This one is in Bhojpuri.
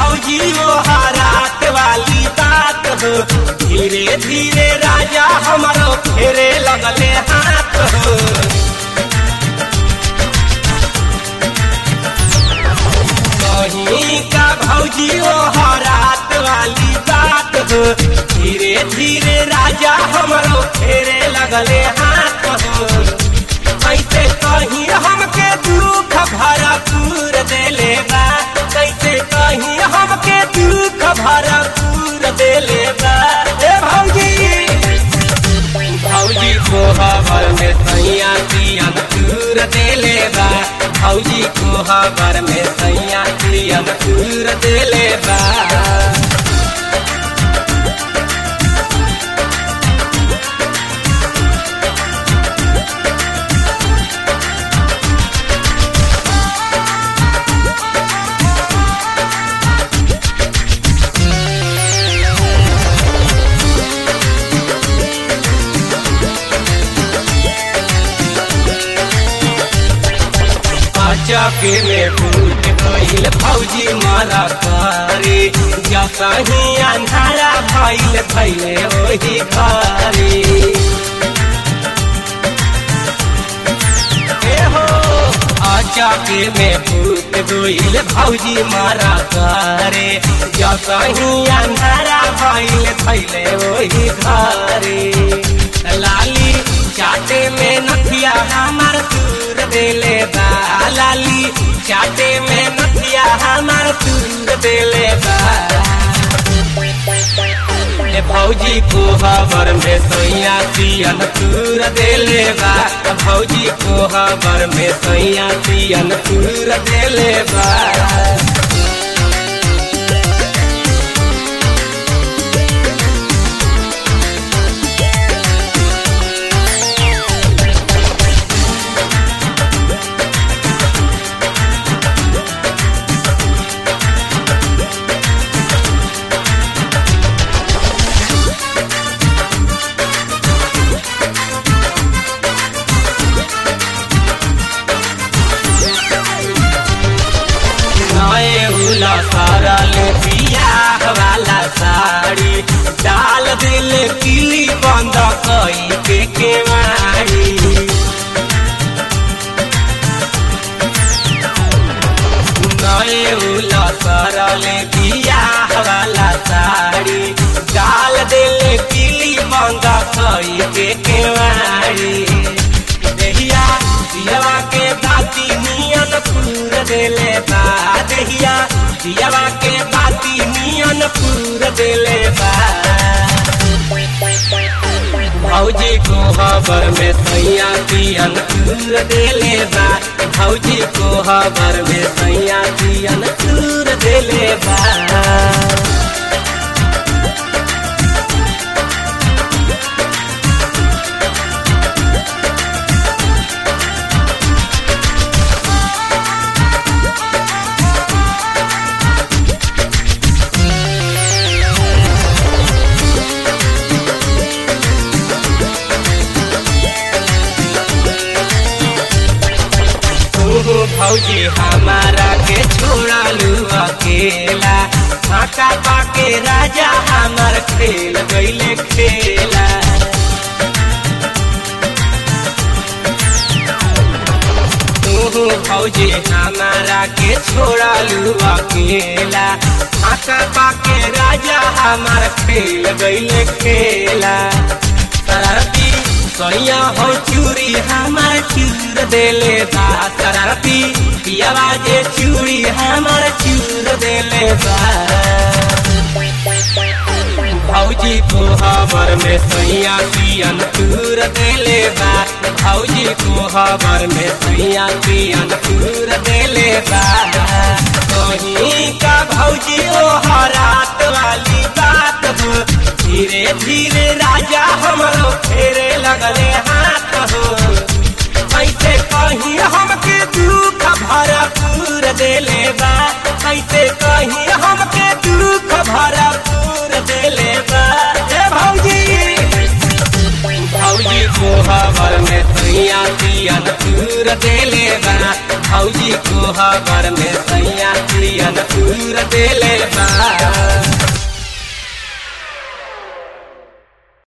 भौजी वो रात वाली बात हो धीरे धीरे राजा हमारो फेरे लगले हाथ हो कहीं का भौजी वो रात वाली बात हो धीरे धीरे राजा हमारो फेरे लगले हाथ हो कैसे कहीं हमके दुख भरपूर देले बा कैसे कहीं हमके दुख भरपूर देले बा ए भौजी भौजी को हबर में सैया पियन चूर देले बा भौजी को हबर में सैया पियन चूर देले बा चौके में फूट गईल भौजी मारा करे जसा ही अंधारा भइल भइले ओही घरे चौके में फूट गईल भौजी मारा करे जसा ही अंधारा भइल भइले ओही घरे लाली चाटे में नथिया हमार दूर देले बा लाली चाटे में नथिया हमार दूर देले बा ए भौजी को हबर में सैया पियन तूर देले बा भौजी को हबर में सैया पियन तूर देले बा उला सारा ले बियाह वाला साड़ी डाल दिल किली बंद कई के केवाड़ी नए उला सारा ले बियाह वाला साड़ी डाल दिल किली बंद कई के केवाड़ी देहिया दियावा के बाती नियन पूर देले बा देहिया दियावा के बाती नियन पूर देले बा भौजी को खबर में सैया पियन पूर देले बा भौजी को खबर में सैया पियन पूर देले बा भौजी हमारा के छोड़ा लू अकेला फाका पाके राजा हमार खेल गईले खेला तू भौजी हमारा के छोड़ा लू अकेला फाका पाके राजा हमार खेल गईले खेला शरारती सैया हो चूड़ी हमार चूर देले बा शरारती पियावा जे चूड़ी हमार चूर देले बा भौजी को खबर में सैया पियन चूर देले बा भौजी को खबर में सैया पियन चूर देले बा कहीं का भौजी ओ रात वाली बात हो धीरे धीरे राजा हमरो फेरे लगले हाथ हो कैसे कहीं हमके दुख भरपूर देले बा कैसे कहीं हमके दुख भरपूर देले बा ए भौजी भौजी को खबर में सैया पियन चूर देले बा भौजी को खबर में